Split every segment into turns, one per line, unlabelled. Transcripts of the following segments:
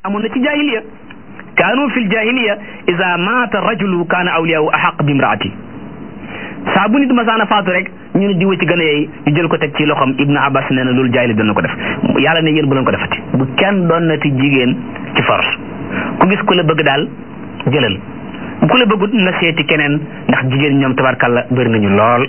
amoon na ci jahiliya kaanu fil jahiliya ida maata rajulu kaana awliyaahu ahaq bi imraati saa bu nit masaana faatu rek ñu ne diwa ci gën a yeey ñu jël ko teg ci loxoom ibnu abbas nee na loolu jaahili doon na ko def yàlla ne yéen bu leen ko defati bu kenn doon na ti jigéen ci force ku gis ku la bëgg daal jëlal ku la bëggut na seeti keneen ndax jigéen ñoom tabarkalla bëri nañu lool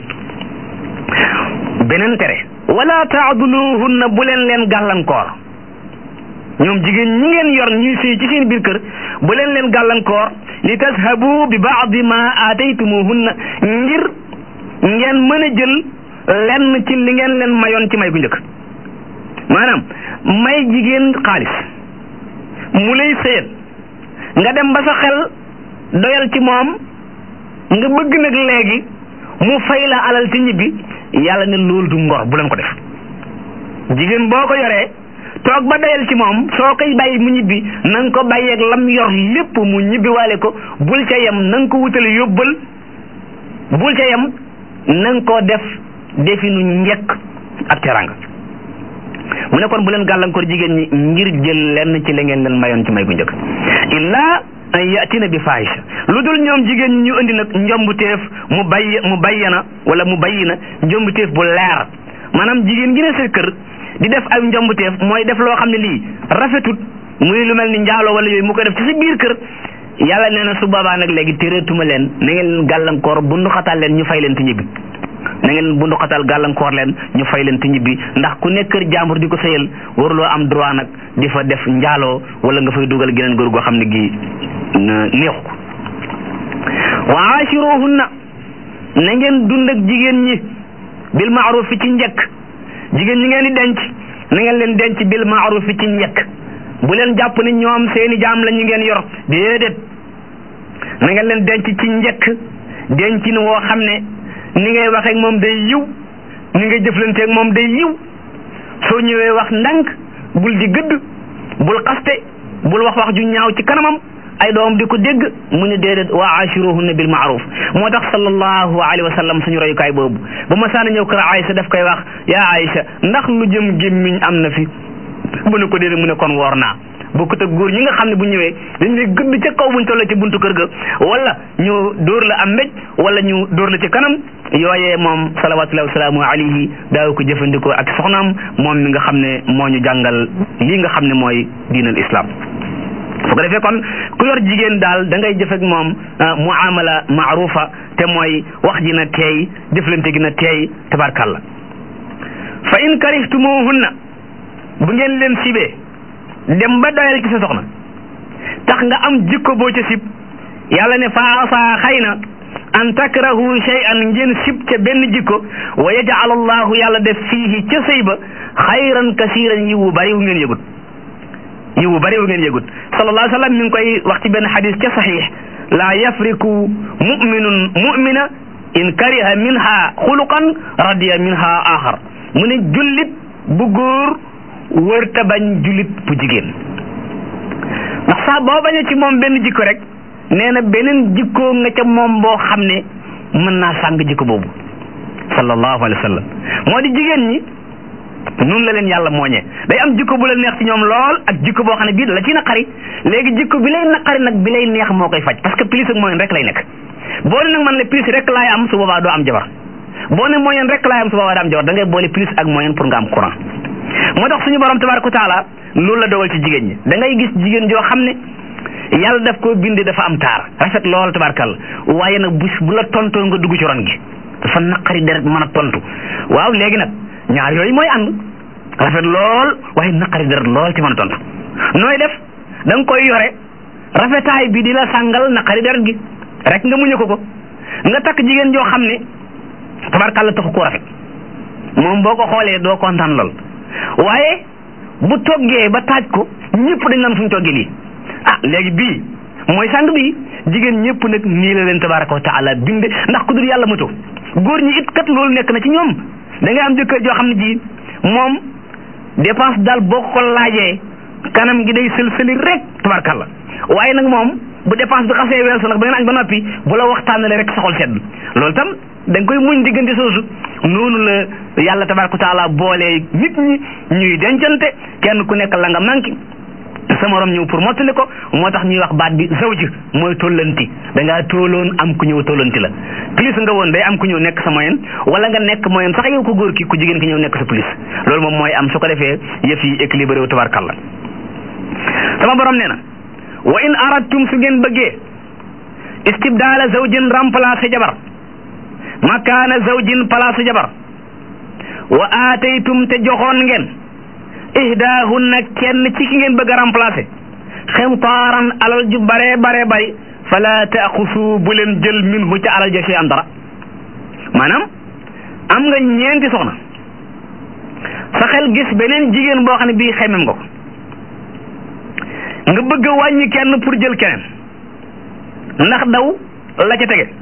beneen tere wala taaduluhunna bu leen leen gàllankoor ñoom jigéen ñi ngeen yor ñuy sëy ci seen biir kër bu leen leen gàllankoor li tashabu bi baadi ma aataytumuhunna ngir ngeen mën a jël lenn ci li ngeen leen mayoon ci may gu njëkk maanaam may jigéen xaalis mu lay sëyal nga dem ba sa xel doyal ci moom nga bëgg nag léegi mu fay la alal ci ñibbi yàlla ne loolu du ngor bu leen ko def jigéen boo ko yoree toog ba doyal ci moom soo koy bàyyi mu ñibbi na nga ko bàyyeeg lam yor lépp mu ñibbi waale ko bul ca yem na nga ko wutal yóbbal bul ca yem na nga ko def definu njekk ak teranga mu ne kon bu leen gàllankoor jigéen ñi ngir jël lenn ci la ngeen leen mayoon ci may gu njëkk illaa an yatina bi fahisha lu dul ñoom jigéen ñi ñu indi nag njombuteef mu bay mu bayyana wala mu bayyina njombuteef bu leer maanaam jigéen gi ne sa kër di def ay njombuteef mooy def loo xam ne lii rafetut muy lu mel ni njaaloo wala yooyu mu ko def ci sa biir kër yàlla nee na su boobaa nag léegi téreetuma leen na ngeen leen gàllankoor bundu xatal leen ñu fay leen ti ñibbi na ngeen bundu xatal gàllankoor leen ñu fay leen ti ñibbi ndax ku nekk kër jàmbur di ko sëyal waruloo am droit nag di fa def njaaloo wala nga fay dugal geneen góor goo xam ne gi neexu ko wa aashiruhunna na ngeen dund ak jigéen ñi bil maaruf fi ci njëkk jigéen ñi ngeen di denc na ngeen leen denc bil maaruf fi ci njëkk bu leen jàpp ni ñoom seeni jaam la ñu ngeen yor déedéet na ngeen leen denc ci njëkk dencin woo xam ne ni ngay waxee ak moom day yiw ni ngay jëflanteeg moom day yiw soo ñëwee wax ndànk bul di gëdd bul xaste bul wax wax ju ñaaw ci kanamam ay doom di ko dégg mu ne déedéet wa ashiruhunna bil ma'ruf moo tax sallallahu alayhi wa sallam suñu royukaay boobu ba ma saana ñëw kër Aïcha daf koy wax yaa Aïcha ndax lu jëm gémmiñ am na fi mu ne ko déedéet mu ne kon woor naa bokkut ak góor ñi nga xam ne bu ñëwee dañ lay gëdd ca kaw buñ tollee ci buntu kër ga wala ñu dóor la am mbéj wala ñu dóor la ci kanam yooyee moom salawatullahi wasalaamu alayhi daaw ko jëfandikoo ak soxnaam moom mi nga xam ne moo ñu jàngal lii nga xam ne mooy diinal islam su ko defee kon ku yor jigéen daal da ngay jëf ak moom muamala maarufa te mooy wax ji na teey jëflante gi na teey tabarkalla fa in karihtumuhunna bu ngeen leen sibee dem ba doyal ci sa soxna tax nga am jikko boo ca sib yàlla ne fa asa xëy na an takrahu shay'an ngeen sib ca benn jikko wa yaj'al allahu yàlla def fiihi ca sëy ba xayran kasiran yi wu bari wu ngeen yëgut yi wu bari wu ngeen yëgut sallallahu alayhi wa sallam mi ngi koy wax ci benn xadis ca saxiix laa yafriku muminun mumina in kariha minha xuluqan radiya minha axar mu ne jullit bu góor wërta bañ jullit bu jigéen ndax sax boo bañee ci moom benn jikko rek nee na beneen jikkoo nga ca moom boo xam ne mën naa sàng jikko boobu sallallahu alayhi wa sallam moo di jigéen ñi noonu la leen yàlla mooñee day am jikko bu la neex ci ñoom lool ak jikko boo xam ne bii la ci naqari léegi jikko bi lay naqari nag bi lay neex moo koy faj parce que plus ak moyen rek lay nekk boo ne nag man le plus rek laay am su boobaa doo am jabar boo ne moyen rek laay am su boobaa doo am jabar da ngay boole plus ak moyen pour nga am courant moo tax suñu borom tabaraka taala loolu la dogal ci jigéen ñi da ngay gis jigéen joo xam ne yàlla daf ko bindee dafa am taar rafet lool tabarakalla waaye nag bu bu la tontoo nga dugg ci ron gi dafa naqari deret mën a tontu waaw léegi nag ñaar yooyu mooy ànd rafet lool waaye naqari deret lool ci mën a tontu nooy def da nga koy yore rafetaay bi di la sàngal naqari deret gi rek nga muñe ko ko nga takk jigéen joo xam ne tabarakalla taxu koo rafet moom boo ko xoolee doo kontaan lool waaye bu toggee ba taaj ko ñëpp dañ naan fu ñu toggee lii ah léegi bii mooy sang bi jigéen ñëpp nag nii la leen tabaraka wa taala binde ndax ku dul yàlla mato góor ñi it kat loolu nekk na ci ñoom da ngay am jëkkër joo xam ne ji moom dépense daal boo ko laajee kanam gi day sël-sëli rek tabarakalla waaye nag moom bu dépense bi xasee weesu nag ba ngeen añ ba noppi bu la waxtaanale rek soxol sedd loolu tam da nga koy muñ diggante soosu noonu la yàlla tabaraka wa taala boolee nit ñi ñuy dencante kenn ku nekk la nga manqué sa morom ñëw pour mottali ko moo tax ñuy wax baat bi zawj mooy tollanti da ngaa tooloon am ku ñëw tollanti la plus nga woon day am ku ñëw nekk sa moyen wala nga nekk moyen sax yow ko góor ki ku jigéen ki ñëw nekk sa plus loolu moom mooy am su ko defee yëf yi équilibré wu tabarkalla sama borom nee na wa in aradtum su ngeen bëggee istibdaala zawjin remplacer jabar makaana zawjin place jabar wa aataytum te joxoon ngeen ihdaahunna kenn ci ki ngeen bëgg a remplacer ximtaaran alal ju bare bare bari fala taaxusu bu leen jël minhu ca alal ja ci am dara maanaam am nga ñeenti soxna sa xel gis beneen jigéen boo xam ne bii xemem nga ko nga bëgg a wàññi kenn pour jël keneen ndax daw la ca tege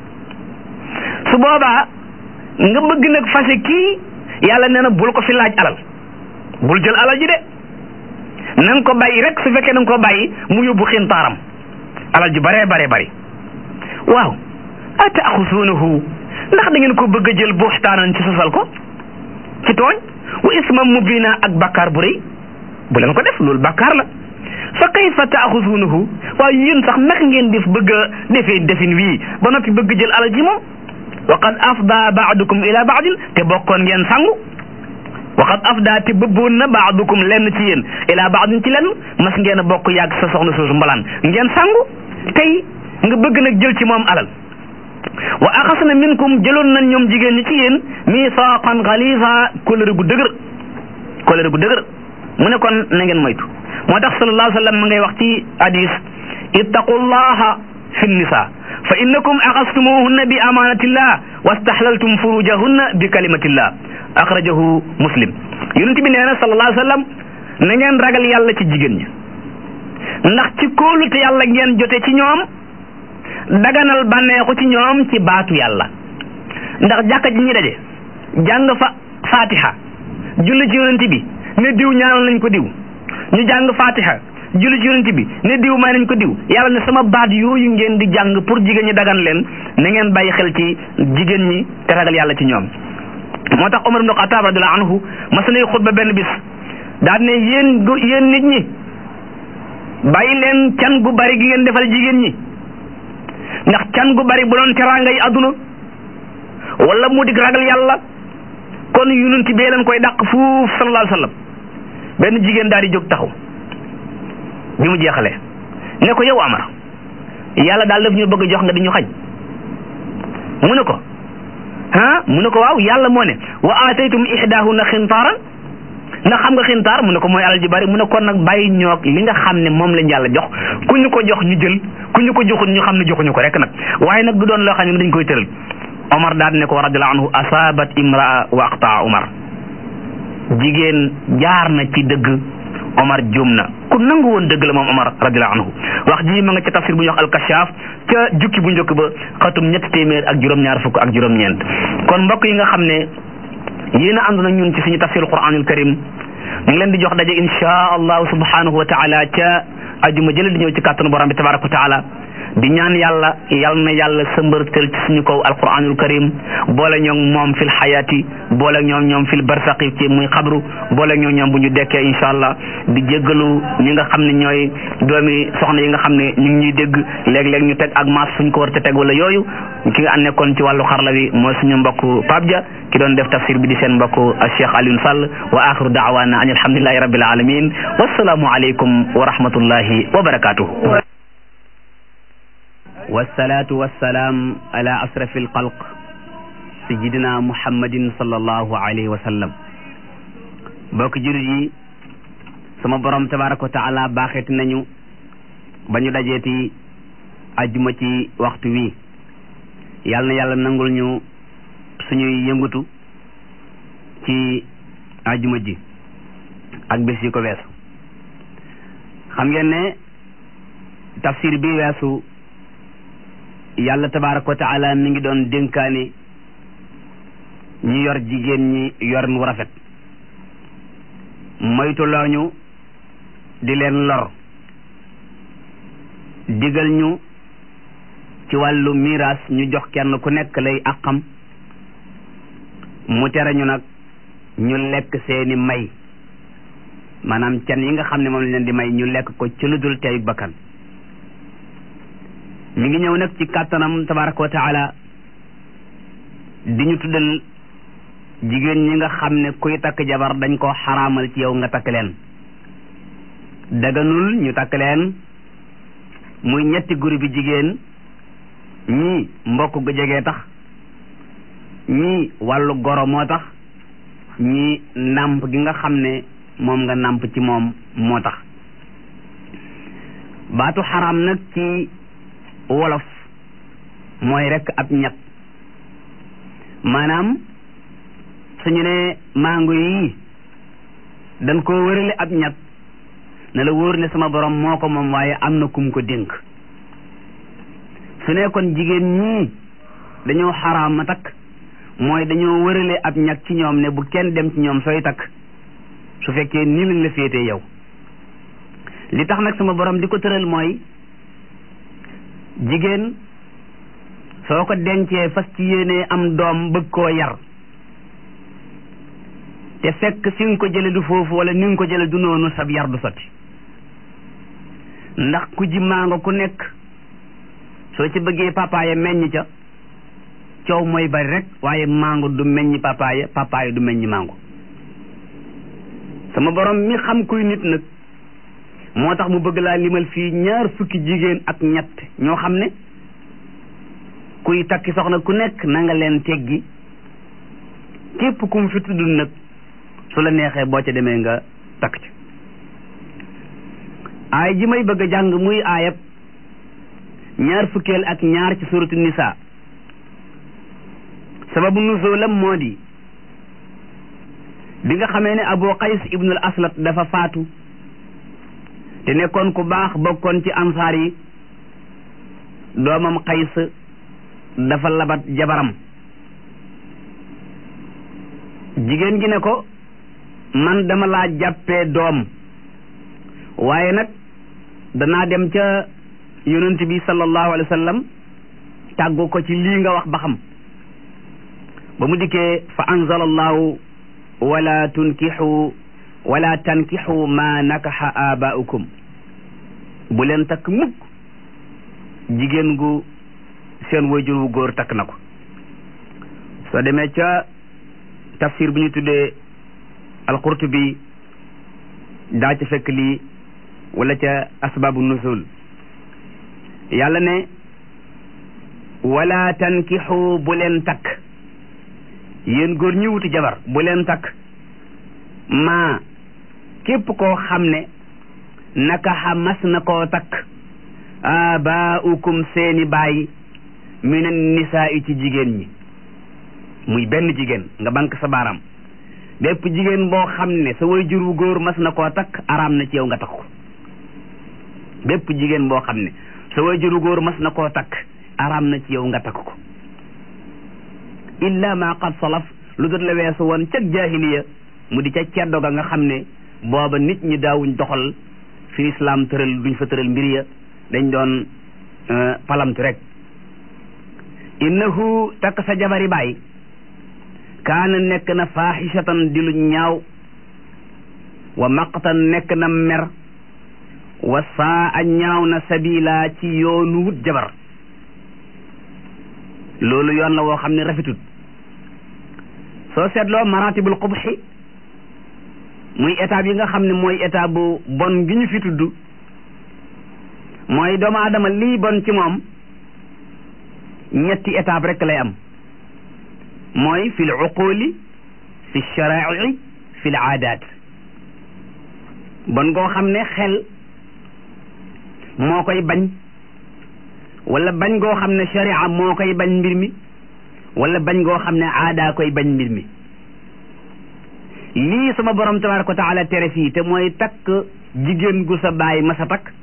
su boobaa nga bëgg nag fase kii yàlla nee na bul ko fi laaj alal bul jël alal ji de na nga ko bàyyi rek su fekkee na nga ko bàyyi mu yóbbu xintaaram alal ji bare bare bari waaw ataaxusuunahu ndax da ngeen ko bëgg a jël buxtaanan ci sosal ko ci tooñ wa isman mubina ak bakkaar bu rëy bu leen ko def loolu bakkaar la fa kayfa taaxusuunahu waaye yéen sax naka ngeen def bëgg a defee defin wii ba noppi bëgg jël alal ji moom wa qad afda baadukum ila baadin te bokkoon ngeen sangu wa qad afda te bëbboon na baadukum lenn ci yéen ila baadin ci lenn mas ngeen a bokk yàgg sa soxna soosu mbalaan ngeen sangu tey nga bëgg nag jël ci moom alal wa axasna minkum jëloon nañ ñoom jigéen ñi ci yéen misaaqan galiza kóllëre gu dëgër kóllëre gu dëgër mu ne kon na ngeen moytu moo tax sallallahu alayhi wa sallam ma ngay wax ci hadis ittaqullaha fi nisa fa innakum axastumuhunna bi amanatillah wastahlaltum furujahunna bi kalimatillah axrajahu muslim yonent bi nee na sallallahu alayhi wa sallam na ngeen ragal yàlla ci jigéen ñi ndax ci kóolute yàlla ngeen jote ci ñoom daganal bànneexu ci ñoom ci baatu yàlla ndax jàkka ji ñi daje jàng fa fatiha julli ci yonent bi ne diw ñaanal nañ ko diw ñu jàng fatiha julli ci yonent bi ne diw may nañ ko diw yàlla ne sama baat yooyu ngeen di jàng pour jigéen ñi dagan leen na ngeen bàyyi xel ci jigéen ñi te ragal yàlla ci ñoom moo tax Omar ibn Khattab radiyallahu anhu mas nay xutba benn bis daal ne yéen yéen nit ñi bàyyi leen can gu bari gi ngeen defal jigéen ñi ndax can gu bari bu doon teraanga yi àdduna wala mu dig ragal yàlla kon yonent bee leen koy dàq fuuf sallallahu alayhi wa sallam benn jigéen daal di jóg taxaw bi mu jeexalee ne ko yow Amar yàlla daal daf ñu bëgg jox nga di ñu xañ mu ne ko ah mu ne ko waaw yàlla moo ne wa aataytum ihdahunna xintaaran ndax xam nga xintaar mu ne ko mooy alal ji bari mu ne kon nag bàyyi ñoog li nga xam ne moom lañ yàlla jox ku ñu ko jox ñu jël ku ñu ko joxul ñu xam ne joxuñu ko rek nag waaye nag du doon loo xam ne dañ koy tëral Omar daal ne ko radiyallahu anhu asabat imraa wa aqtaa Omar jigéen jaar na ci dëgg Omar juum na ku nangu woon dëgg la moom Omar radiyallahu anhu wax ji ma nga ca tafsir bu ñuy wax alkashaaf ca jukki bu njëkk ba xatum ñetti téeméer ak juróom-ñaar fukk ak juróom-ñeent kon mbokk yi nga xam ne yéen a ànd na ñun ci suñu tafsir quranul karim ñu ngi leen di jox daje insha allahu subhanahu wa taala ca ajuma jële di ñëw ci kàttanu borom bi tabaraka wa taala di ñaan yàlla yal na yàlla sëmbërtël ci suñu kaw alquranul karim boole ñoom moom fil xayaati boole ñoom ñoom fil barsaqi ci muy xabru boole ñoom ñoom bu ñu dekkee insha allah di jéggalu ñi nga xam ne ñooy doomi soxna yi nga xam ne ñu ngi ñuy dégg léeg-léeg ñu teg ak maas suñ ko war te teg wala yooyu ki nga ànd nekkoon ci wàllu xarla wi mooy suñu mbokk Pape Dia ki doon def tafsir bi di seen mbokk Cheikh Alioune Sall wa axiru daawaana an alhamdulillahi rabbil alamin wassalaamu aleykum wa rahmatullahi wa barakatuhu
wasalaatu wasalaam ala asrafi alxalq sayidina muhammadin sallallahu alayhi wa sallam bokk jurit yi sama borom tabaraka wa taala baaxeeti nañu ba ñu dajeeti ajjuma ci waxtu wi yàlla na yàlla nangul ñu suñuy yëngatu ci ajjuma ji ak bés yi ko weesu xam ngeen ne tafsir bi weesu yàlla tabaraka wa taala mi ngi doon dénkaane ñi yor jigéen ñi yor nu rafet moytu looñu di leen lor digal ñu ci wàllu miraas ñu jox kenn ku nekk lay àqam mu tere ñu nag ñu lekk seeni may maanaam can yi nga xam ne moom lañ leen di may ñu lekk ko ci lu dul tey bakkan mi ngi ñëw nag ci kàttanam tabaraka wa taala di ñu tuddal jigéen ñi nga xam ne kuy takk jabar dañ ko xaraamal ci yow nga takk leen daganul ñu takk leen muy ñetti groupe bi jigéen ñii mbokk gu jegee tax ñii wàllu goro moo tax ñii nàmp gi nga xam ne moom nga nàmp ci moom moo tax baatu xaraam nag ci wolof mooy rekk ab ñett maanaam suñu ne mango yi dañ koo wërale ab ñett ne la wóor ne sama borom moo ko moom waaye am na kum ko dénk su ne kon jigéen ñii dañoo xaraam ma takk mooy dañoo wërale ab ñag ci ñoom ne bu kenn dem ci ñoom sooy takk su fekkee nii lañ la féetee yow li tax nag sama borom di ko tëral mooy jigéen soo ko dencee fas ci yéenee am doom bëgg koo yar te fekk fi nga ko jële du foofu wala ni nga ko jële du noonu sab yar du sotti ndax ku ji maango ku nekk soo ci bëggee papaaya meññ ca coow mooy bari rek waaye mango du meññ papaaya papaaya du meññ mango sama borom mi xam kuy nit nag moo tax mu bëgg laa limal fii ñaar fukki jigéen ak ñett ñoo xam ne kuy takki soxna ku nekk na nga leen teggi képp ku mu fi tudd nag su la neexee boo ca demee nga takk ci aay ji may bëgg a jàng muy aayab ñaar fukkeel ak ñaar ci suratu nisa sababu nuzulam moo di bi nga xamee ne abu qays ibnul aslat dafa faatu te nekkoon ku baax bokkoon ci ansaar yi doomam qays dafa labat jabaram jigéen gi ne ko man dama laa jàppee doom waaye nag danaa dem ca yonent bi sallallahu alayhi wa sallam tàggu ko ci lii nga wax ba xam ba mu dikkee fa anzala allahu wala tunkixu wala tankixu ma nakaxa abaaukum bu leen takk mukk jigéen gu seen wayjur wu góor takk na ko soo demee ca tafsir bu ñu tuddee alqurtubi daa ca fekk lii wala ca asbaabu nuzul yàlla ne wala tankixu bu leen takk yéen góor ñi wuti jabar bu leen takk maa képp koo xam ne nakaxa mas na koo takk abaaukum seeni baay minan nisaa yi ci jigéen ñi muy benn jigéen nga bank sa baaraam bépp jigéen boo xam ne sa way jur wu góor mas na koo takk araam na ci yow nga takk ko bépp jigéen boo xam ne sa way jur wu góor mas na koo takk araam na ci yow nga takk ko illa ma qad salaf lu dul la weesu woon ca jaahiliya mu di ca ceddo ga nga xam ne booba nit ñi daawuñ doxal fi islam tëral duñ fa tëral mbir ya dañ doon palamtu rek innahu takk sa jabari baay kaana nekk na faaxisatan di lu ñaaw wa maqtan nekk na mer wa saa a ñaaw na sabila ci yoonu wut jabar loolu yoon la woo xam ne rafetut soo seetloo maratibul qubxi muy étape yi nga xam ne mooy étape bu bon gi ñu fi tudd mooy doomu aadama lii bon ci moom ñetti étape rek lay am mooy fi l uquli fi sharaai fi l aadaat bon goo xam ne xel moo koy bañ wala bañ goo xam ne sharia moo koy bañ mbir mi wala bañ goo xam ne aadaa koy bañ mbir mi lii sama borom tabaraka wa taala tere fii te mooy takk jigéen gu sa baay ma sa takk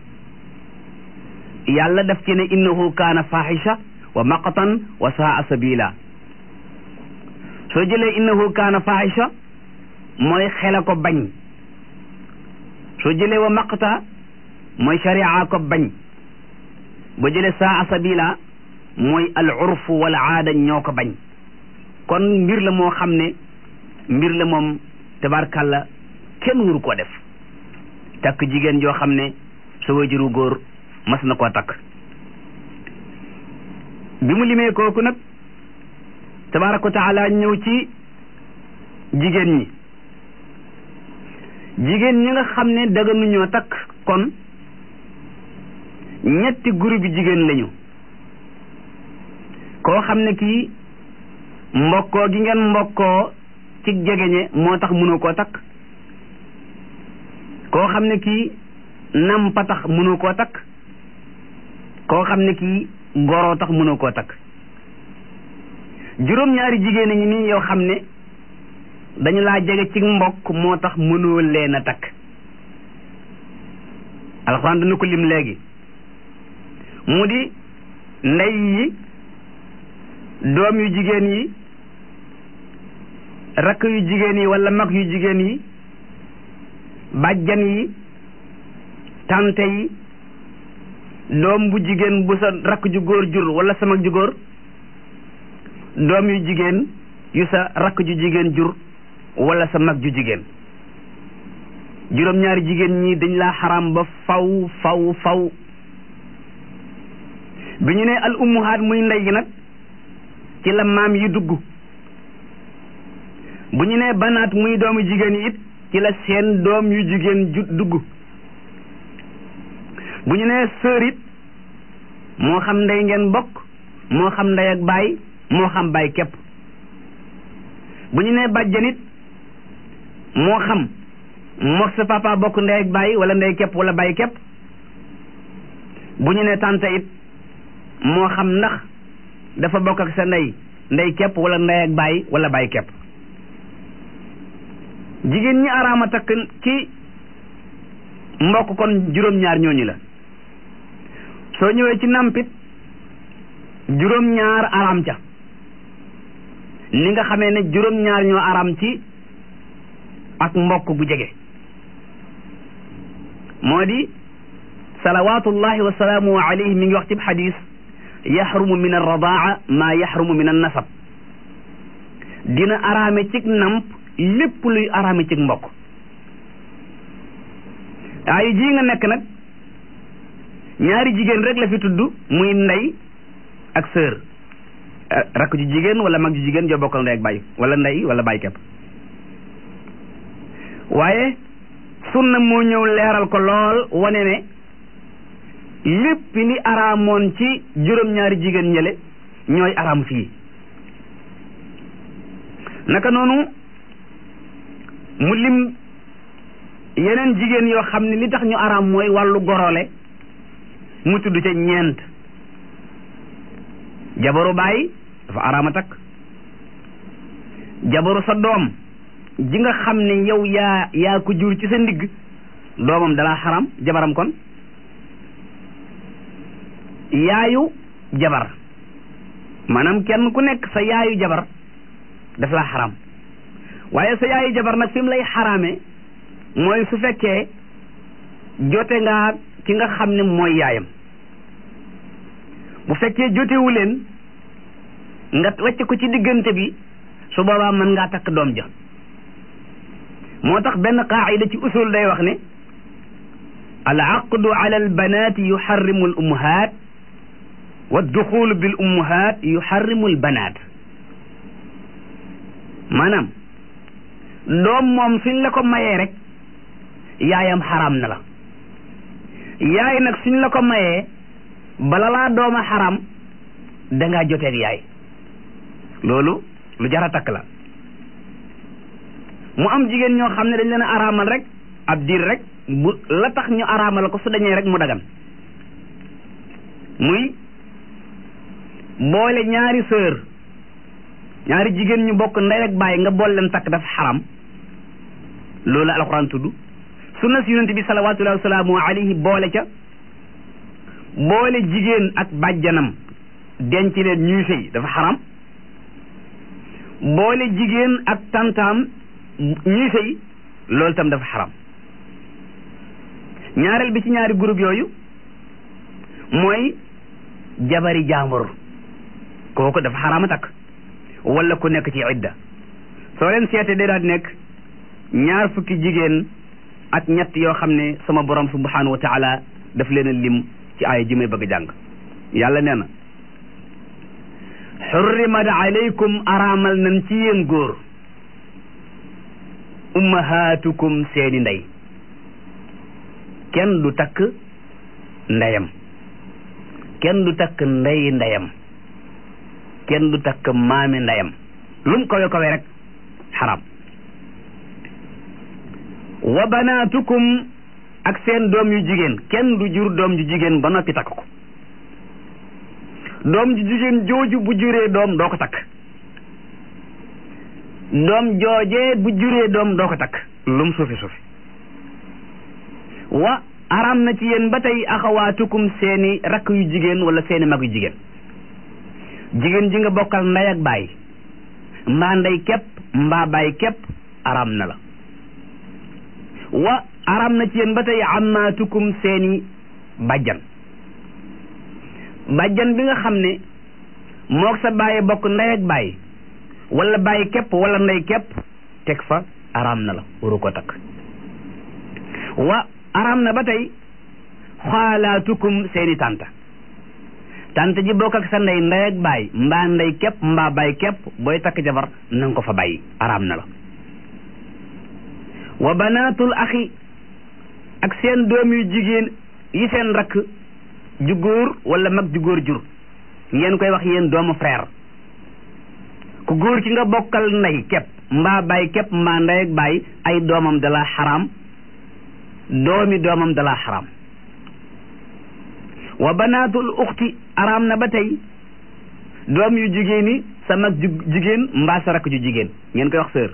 yàlla daf ci ne innahu kaana fahisha wa maqtan wa saa sabila soo jëlee innahu kaana fahisha mooy xela ko bañ soo jëlee wa maqta mooy sharia ko bañ boo jëlee saa sabila mooy al urfu wal aada ñoo ko bañ kon mbir la moo xam ne mbir la moom tabarkàlla kenn waru koo def takk jigéen joo xam ne sa wajuru góor mas na koo takk bi mu limee kooku nag tabaraka wa taala ñëw ci jigéen ñi jigéen ñi nga xam ne daganuñoo takk kon ñetti groupe bi jigéen lañu koo xam ne kii mbokkoo gi ngeen mbokkoo ci jegeñe moo tax mënoo koo takk koo xam ne kii nampa tax mënoo koo takk koo xam ne kii goroo tax mënoo koo takk juróom-ñaari jigéen a ngi nii yoo xam ne dañu laa jege ci mbokk moo tax mënoo leen a takk alxuraan dana ko lim léegi mu di ndey yi doom yu jigéen yi rakk yu jigéen yi wala mag yu jigéen yi bàjjan yi tante yi doom bu jigéen bu sa rakk ju góor jur wala sa mag ju góor doom yu jigéen yu sa rakk ju jigéen jur wala sa mag ju jigéen juróom-ñaari jigéen ñi dañ laa xaram ba faw faw faw bi ñu ne al ummuhaat muy ndey gi nag ci la maam yi dugg bu ñu ne banaat muy doomu jigéen yi it ci la seen doom yu jigéen ju dugg bu ñu nee sœur it moo xam ndey ngeen bokk moo xam ndey ak baay moo xam baay képp bu ñu nee bàjjan it moo xam mook sa papa bokk ndey ak baay wala ndey képp wala baay képp bu ñu nee tante it moo xam ndax dafa bokk ak sa ndey ndey képp wala ndey ak baay wala baay képp jigéen ñi araama takk ci mbokk kon juróom-ñaar ñooñu la soo ñëwee ci nampit juróom-ñaar araam ca ni nga xamee ne juróom-ñaar ñoo araam ci ak mbokk bu jege moo di salawatullahi wa salaamu alayhi mi ngi wax ci xadis yaxrumu min arradaa maa yaxrumu min annasab dina araame cig namp lépp luy araame cig mbokk ay ji nga nekk nag ñaari jigéen rek la fi tudd muy ndey ak sœur rakk ju jigéen wala mag ju jigéen joo bokkal ndey ak baay wala ndey wala baay kepp waaye sunna moo ñëw leeral ko lool wane ne lépp li araamoon ci juróom-ñaari jigéen ñële ñooy araam fii naka noonu mu lim yeneen jigéen yoo xam ne li tax ñu araam mooy wàllu gorole mu tudd ca ñeent jabaru baay dafa araama takk jabaru sa doom ji nga xam ne yow yaa yaa ko jur ci sa ndigg doomam dalaa xaram jabaram kon yaayu jabar maanaam kenn ku nekk sa yaayu jabar daf laa xaram waaye sa yaayu jabar nag fi mu lay xaraame mooy su fekkee jote nga ki nga xam ne mooy yaayam bu fekkee jotewu leen nga wàcc ko ci diggante bi su boobaa mën ngaa takk doom ja moo tax benn qaacida ci usul day wax ne al aqdu ala al banaati yuxarrimu al ummahaat wa duxulu bil ummahaat yuxarrimu al banaat maanaam doom moom suñ la ko mayee rek yaayam xaraam na la yaay nag suñ la ko mayee bala laa dooma xaraam dangaa joteeg yaay loolu lu jara takk la mu am jigéen ñoo xam ne dañ leen a araamal rek ab diir rek bu la tax ñu araamal ko su dañee rek mu dagan muy boole ñaari sœur ñaari jigéen ñu bokk ndey ak baay nga boole leen takk dafa xaram loolu alxuraan tudd sunna si yonente bi salawatullahi wa salaamu alayhi boole ca boole jigéen ak bàjjanam denc leen ñuy sëy dafa xaram boole jigéen ak tantaam ñuy sëy loolu tam dafa xaram ñaareel bi ci ñaari groupe yooyu mooy jabari jaambur kooku dafa xaraama takk wala ku nekk ci idda soo leen seete day daal nekk ñaar fukki jigéen ak ñett yoo xam ne sama borom subhanahu wa taala daf leen a lim ci aaya ji may bëgg jàng yàlla nee na xurrimat alaykum araamal nañ ci yéen góor ummahatukum seeni ndey kenn du takk ndeyam kenn du takk ndeyi ndeyam kenn du takk maami ndeyam lum kawe kawe rek xaram wa banaatukum ak seen doom yu jigéen kenn du jur doom ju jigéen ba noppi takk ko doom ju jigéen jooju bu juree doom doo ko takk doom joojee bu juree doom doo ko takk lum suufi suufi wa aram na ci yéen ba tey axawaatukum seeni rakk yu jigéen wala seeni mag yu jigéen jigéen ji nga bokkal ndey ak baay mbaa ndey képp mbaa baay képp aram na la wa aram na ci yéen ba tey amaatukum seeni bàjjan bàjjan bi nga xam ne moog sa bàyyi bokk ndey ak baay wala bàyyi képp wala ndey képp teg fa aram na la waru ko takk wa aram na ba tey xaalaatukum seeni tànta tànta ji bokk ak sa ndey ndey ak baay mbaa ndey képp mbaa baay képp booy takk jabar nanga ko fa bàyyi aram na la wa banaatul axi ak seen doom yu jigéen yi seen rakk ju góor wala mag ju góor jur ngeen koy wax yéen doomu frère ku góor ki nga bokkal ndey képp mbaa baay képp mbaa ndey ak baay ay doomam dala xaraam doomi doomam dala xaraam wa banaatul uxti araam na ba tey doom yu jigéen yi sa mag ju jigéen mbaa sa rakk ju jigéen ngeen koy wax sœur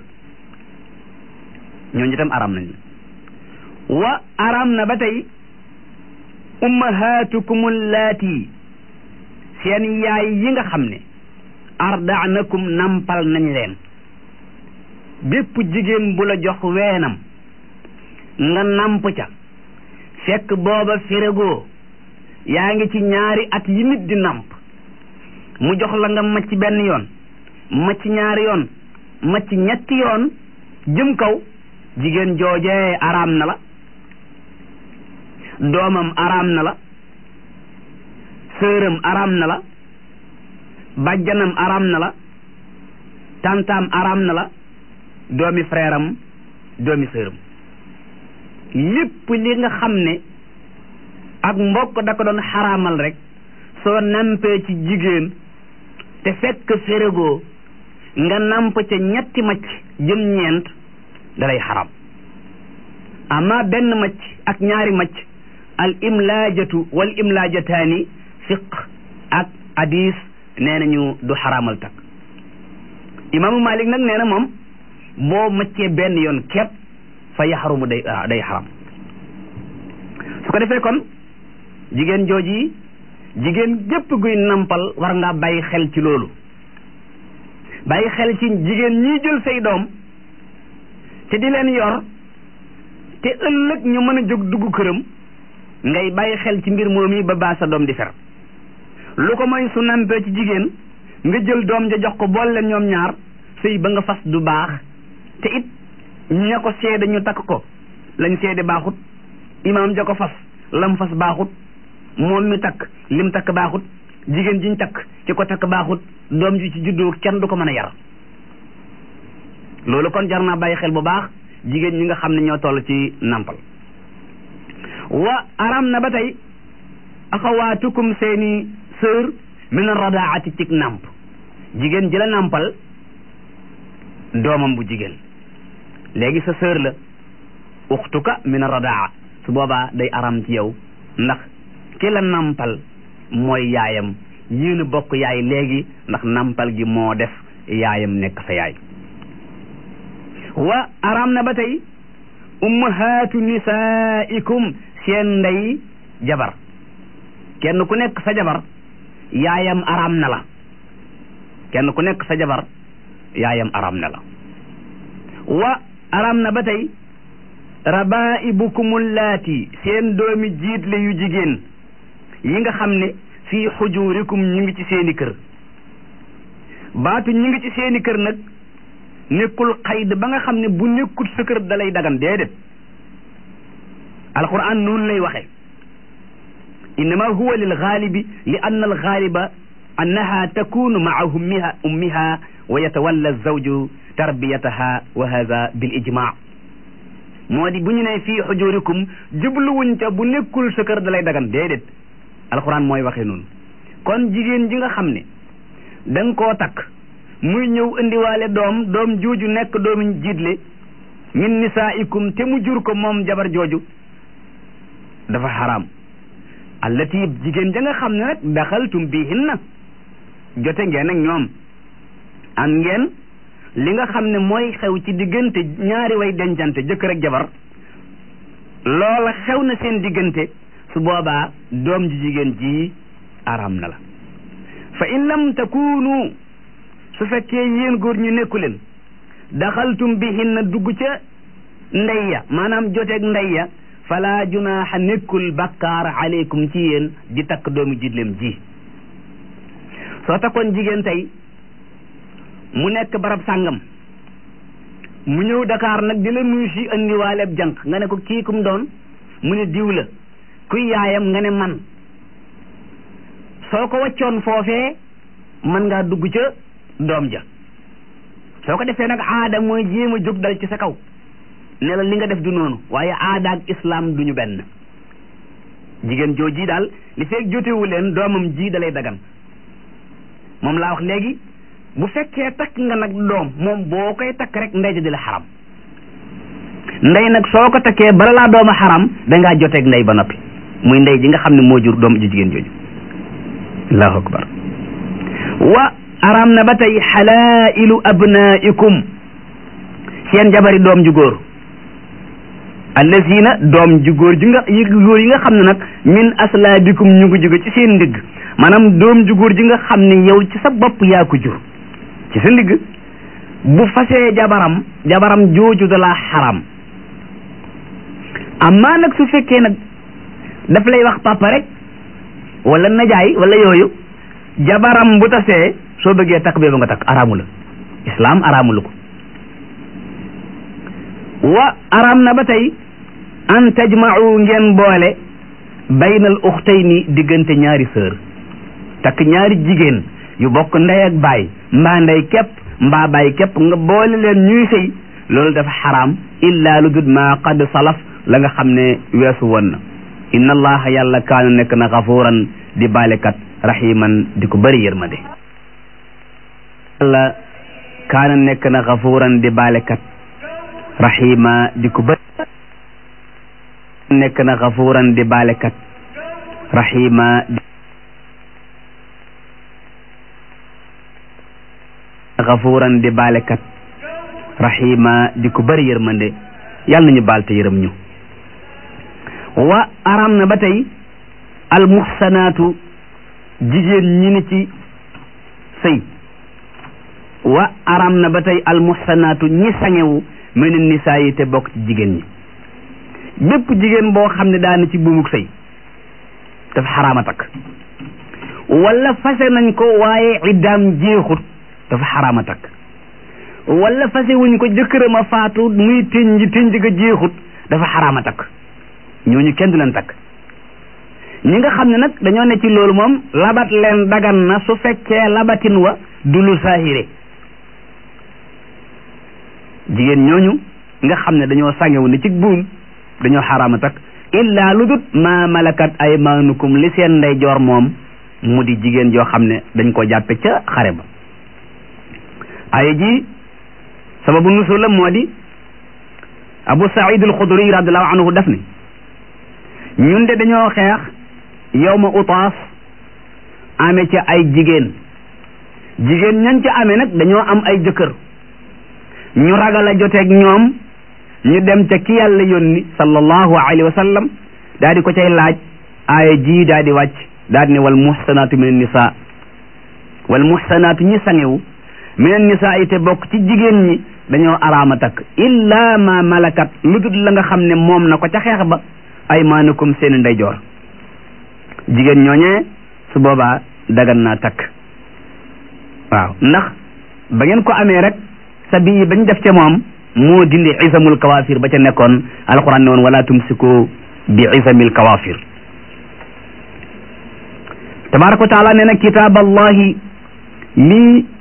ñooñu itam araam nañ wa araam na ba tey ummahatukum allaati seen yaay yi nga xam ne ardaanakum nampal nañ leen bépp jigéen bu la jox weenam nga namp ca fekk booba féregoo yaa ngi ci ñaari at yi nit di namp mu jox la nga macc benn yoon macc ñaari yoon macc ñetti yoon jëm kaw jigéen joojee araam na la doomam araam na la sëram araam na la bàjjanam araam na la tantaam araam na la doomi frère am doomi sëram lépp li nga xam ne ak mbokk da ko doon xaraamal rek soo nampee ci jigéen te fekk féregoo nga namp ca ñetti macc jëm ñeent dalay xaram amma benn macc ak ñaari macc al imlaajatu wal imlaajataani fiq ak hadis nee nañu du xaraamal takk imaamu malik nag nee na moom boo maccee benn yoon képp fa yaxarumu day day xaram su ko defee kon jigéen jooji jigéen gépp guy nampal war ngaa bàyyi xel ci loolu bàyyi xel ci jigéen ñiy jël say doom te di leen yor te ëllëg ñu mën a jóg dugg këram ngay bàyyi xel ci mbir moom yi ba baa sa doom di fer lu ko mooy su nampee ci jigéen nga jël doom ja jox ko bool leen ñoom ñaar sëy ba nga fas du baax te it ña ko seede ñu takk ko lañ seede baaxut imaam ja ko fas lam fas baaxut moom mi takk lim takk baaxut jigéen jiñ takk ci ko takk baaxut doom ji ci juddoo kenn du ko mën a yar loolu kon jar naa bàyyi xel bu baax jigéen ñi nga xam ne ñoo toll ci nampal wa aram na ba tey axawaatukum seeni sœur min radaati cig namp jigéen ji la nampal doomam bu jigéen léegi sa sœur la uxtuka min radaa su boobaa day aram ci yow ndax ki la nampal mooy yaayam yéen a bokk yaay léegi ndax nampal gi moo def yaayam nekk sa yaay wa aram na ba tey ummahaatu nisaikum seen ndey jabar kenn ku nekk sa jabar yaayam aram na la kenn ku nekk sa jabar yaayam aram na la wa aram na ba tey rabaibukum allaati seen doomi jiitle yu jigéen yi nga xam ne fii xujurikum ñu ngi ci seeni kër baatu ñu ngi ci seeni kër nag nekkul xayd ba nga xam ne bu nekkul sa kër dalay dagan déedéet alquran noonu lay waxe innama huwa lil gaalibi li anna al gaaliba annaha takunu maa ummiha ummiha wa yatawalla zawju tarbiyataha wa hada bil ijma moo di bu ñu ne fii xujurikum jubluwuñ ca bu nekkul sa kër da lay dagan déedéet alquran mooy waxee noonu kon jigéen ji nga xam ne da nga koo takk muy ñëw indiwaale doom doom jooju nekk doomi jiitle min nisaikum te mu jur ko moom jabar jooju dafa xaraam allati jigéen ja nga xam ne nag daxaltum bihinna jote ngeen ak ñoom am ngeen li nga xam ne mooy xew ci diggante ñaari way dencante jëkkër ak jabar loola xew na seen diggante su boobaa doom ji jigéen ji araam na la fa in lam takunu su fekkee yéen góor ñu nekku leen daxaltum bihinna dugg ca ndey ya maanaam joteeg ndey ya fala junaaxa nekkul bakkaar aleykum ci yéen di takk doomu jidleem ji soo takkoon jigéen tey mu nekk barab sàngam mu ñëw Dakar nag di la nuyu si andiwaaleeb jànq nga ne ko kii kum doon mu ne diw la kuy yaayam nga ne man soo ko waccoon foofee mën ngaa dugg ca doom ja soo ko defee nag aada mooy jéem a jóg dal ci sa kaw ne la li nga def du noonu waaye aada ak islam duñu benn jigéen jooji daal li feeg jotewu leen doomam ji dalay dagan moom laa wax léegi bu fekkee takk nga nag doom moom boo koy takk rek ndey ja di la xaram ndey nag soo ko takkee bala laa dooma xaram dangaa joteeg ndey ba noppi muy ndey ji nga xam ne moo jur doom ji jigéen jooju allahu akbar wa araam na ba tey xalailu abnaikum seen jabari doom ju góor allazina doom ju góor ji nga yi góor yi nga xam ne nag min aslaabikum ñu ngi jóge ci seen ndigg maanaam doom ju góor ji nga xam ne yow ci sa bopp yaa ko jur ci sa ndigg bu fasee jabaram jabaram jooju da laa xaram amma nag su fekkee nag daf lay wax papa rek wala najaay wala yooyu jabaram bu tasee soo bëggee takk bee ba nga takk araamu la islaam araamu la ko wa araam na ba tey an tajma'u ngeen boole baynal uxtayni diggante ñaari sœur takk ñaari jigéen yu bokk ndey ak baay mbaa ndey képp mbaa baay képp nga boole leen ñuy sëy loolu dafa xaraam illa lu dul ma qad salaf la nga xam ne weesu woon na inna allaha yàlla kaana nekk na xafuuran di baalekat rahiman di ko bëri yërmande yàlla kaana nekk na xafuuran di baalekat rahima di ko bëri nekk na xafuuran di baalekat rahima xafuuran di baalekat rahima di ko bëri yërmande yàlla nañu baal te yërëm ñu wa aram na ba tey almuxsanaatu jigéen ñi ni ci sëy wa aram na ba tey almuxsanaatu ñi sangewu mene nisaa yi te bokk ci jigéen ñi bépp jigéen boo xam ne daana ci buumuk sëy dafa xaraama takk wala fase nañ ko waaye iddaam jeexut dafa xaraama takk wala fase wuñ ko jëkkëram a faatu muy tënj tënj ga jeexut dafa xaraama takk ñooñu kenn du leen takk ñi nga xam ne nag dañoo ne ci loolu moom labat leen dagan na su fekkee labatin wa du lu saahire jigéen ñooñu nga xam ne dañoo sàngewu ne ci buum dañoo xaraama takk illa lu dut ma malakat aymaanukum li seen ndey joor moom mu di jigéen joo xam ne dañ ko jàppe ca xare ba aaya ji sababu nusul la moo di abu saïd al xudri radiallahu anhu daf ne ñun de dañoo xeex yawma utaas ame ca ay jigéen jigéen ñañ ca amee nag dañoo am ay jëkkër ñu ragal a joteeg ñoom ñu dem ca ki yàlla yónni sallallahu alayhi wa sallam daa di ko cay laaj aaya ji daa di wàcc daa di ne wal muhsanaatu min nisa wal muhsanaatu ñi sangewu min nisa yi te bokk ci jigéen ñi dañoo araama takk illa ma malakat lu dul la nga xam ne moom na ko ca xeex ba aymaanukum seeni ndeyjoor jigéen ñooñee su boobaa dagan naa takk waaw ndax ba ngeen ko amee rek sa bii bañ def ca moom moo dindi isamul kawaafir ba ca nekkoon alquran ne woon wala tumsiku bi isamil kawafir tabaraka wa taala nee na kitaab allahi lii